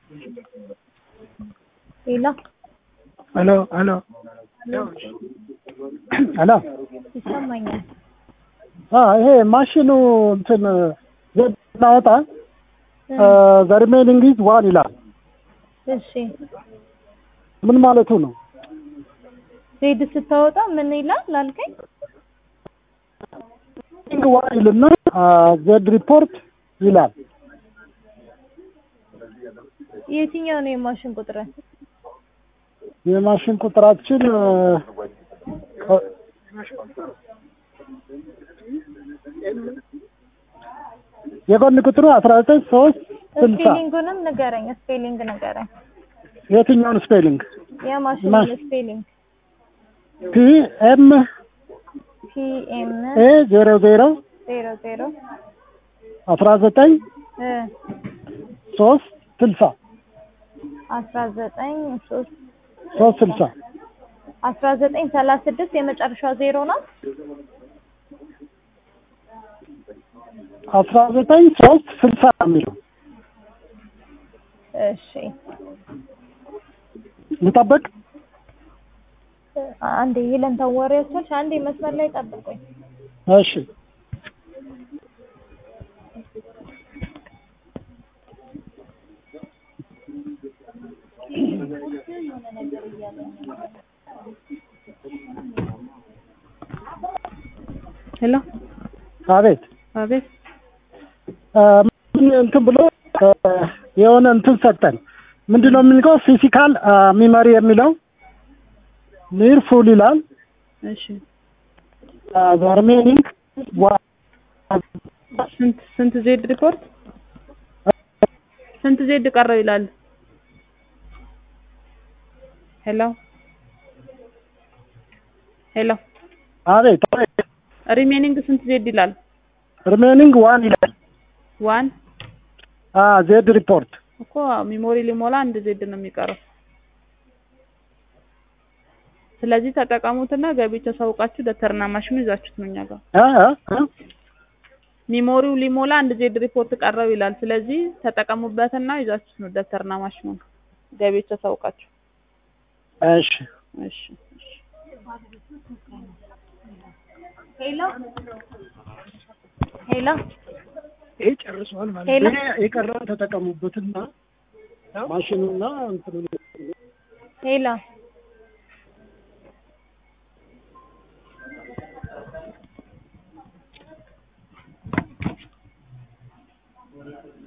ሌላ ሄሎ ሄሎ ሄሎ ይሰማኛል። አ ይሄ ማሽኑ እንትን ዘድ እናወጣ ዘ ሪሜኒንግ ኢዝ ዋን ይላል። እሺ ምን ማለቱ ነው? ዜድ ስታወጣ ምን ይላል ላልከኝ? ሪሜኒንግ ዋን ይልና ዘድ ሪፖርት ይላል። የትኛው ነው የማሽን ቁጥር? የማሽን ቁጥራችን የጎን ቁጥሩ አስራ ዘጠኝ ሶስት ስልሳ ስፔሊንጉንም ንገረኝ። ስፔሊንግ ንገረኝ። የትኛውን ስፔሊንግ? የማሽኑን ማሽ- ስፔሊንግ ፒ ኤም ፒ ኤም ኤ ዜሮ ዜሮ ዜሮ ዜሮ አስራ ዘጠኝ እ ሶስት ስልሳ አስራ ዘጠኝ ሶስት ሶስት ስልሳ አስራ ዘጠኝ ሰላሳ ስድስት የመጨረሻው ዜሮ ናት። አስራ ዘጠኝ ሶስት ስልሳ ነው የሚለው እሺ ልጠብቅ። አንዴ ይለን ታወሪያችኋል። አንዴ መስመር ላይ ጠብቁኝ። እሺ ሄሎ አቤት አቤት አ፣ ምን እንትን ብሎ አ፣ የሆነ እንትን ሰጠን። ምንድን ነው የምንለው? ፊዚካል ሚመሪ የሚለው ኒር ፉል ይላል። እሺ ሪሜኒንግ ስንት ስንት ዜድ ሪፖርት ስንት ዜድ ቀረው ይላል ሄሎ ሄሎ አቤት ሪሜኒንግ ስንት ዜድ ይላል ሪሜኒንግ ዋን ይላል። ዋን አ ዜድ ሪፖርት እኮ ሚሞሪ ሊሞላ አንድ ዜድ ነው የሚቀረው ስለዚህ ተጠቀሙትና ገቢዎች ተሳውቃችሁ ደብተርና ማሽኑ ይዛችሁት ነው እኛ ጋር አ አ አ፣ ሚሞሪው ሊሞላ አንድ ዜድ ሪፖርት ቀረው ይላል ስለዚህ ተጠቀሙበትና ይዛችሁት ነው ደብተርና ማሽኑ ገቢዎች ተሳውቃችሁ እሺ እሺ እሺ ሄሎ ሄሎ ይሄ ጨርሷል ማለት ሄሎ። ነው። ይሄ የቀረውን ተጠቀሙበትና ማሽኑና እንትኑ ሄሎ